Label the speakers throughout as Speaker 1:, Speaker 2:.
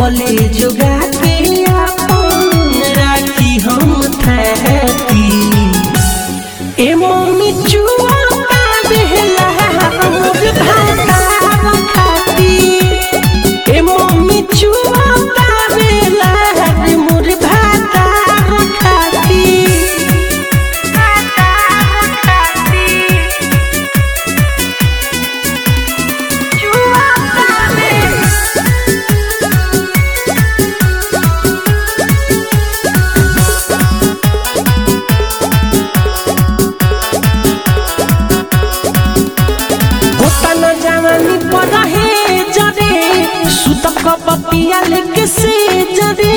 Speaker 1: कबले जोगा के अपन राखी हम थैती ए मम्मी चुआ का बेहला मोर भाता खाती ए मम्मी चुआ का बेहला मोर भाता खाती चुआ का बेहला होता न जवानी पर रहे जरे सुत कपतिया लेके से जरे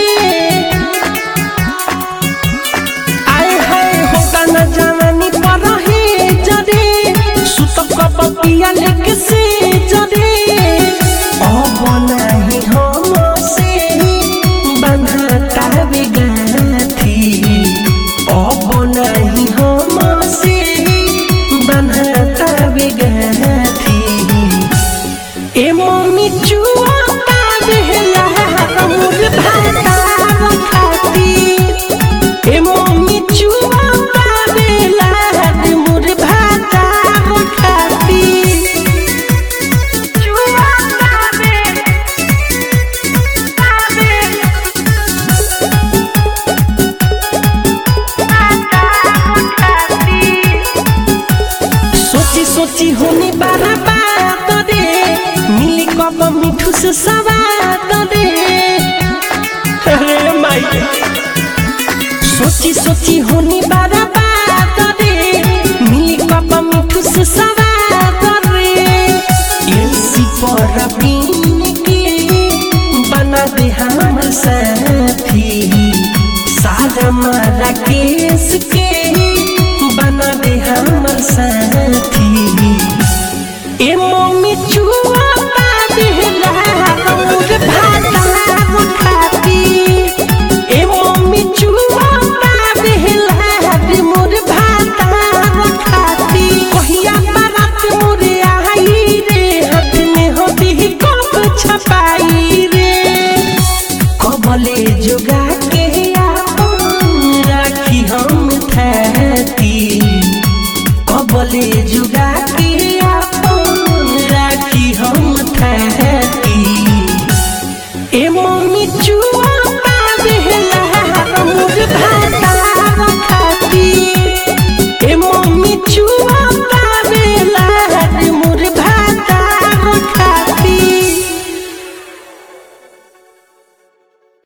Speaker 1: आए हाय होता न जवानी पर रहे जरे सुत कपतिया लेके से जरे अब नाही हम से बंधता बिगाथी अब नाही हम से बंधता बिगाथी ए मम्मी चुआ का बेहला मोर भाता खाती ए मम्मी चुआ का बेहला मोर भाता खाती चुआ का सोची सोची होने बारा बात रे मिली कब मिठू से सवाद रे अरे माई सोची सोची होने बारा बात रे मिली कब मिठू से सवाद रे एलसी पर बीन के बना दे हम साथी सारा मारा केस के बना दे हमर साथी ए मम्मी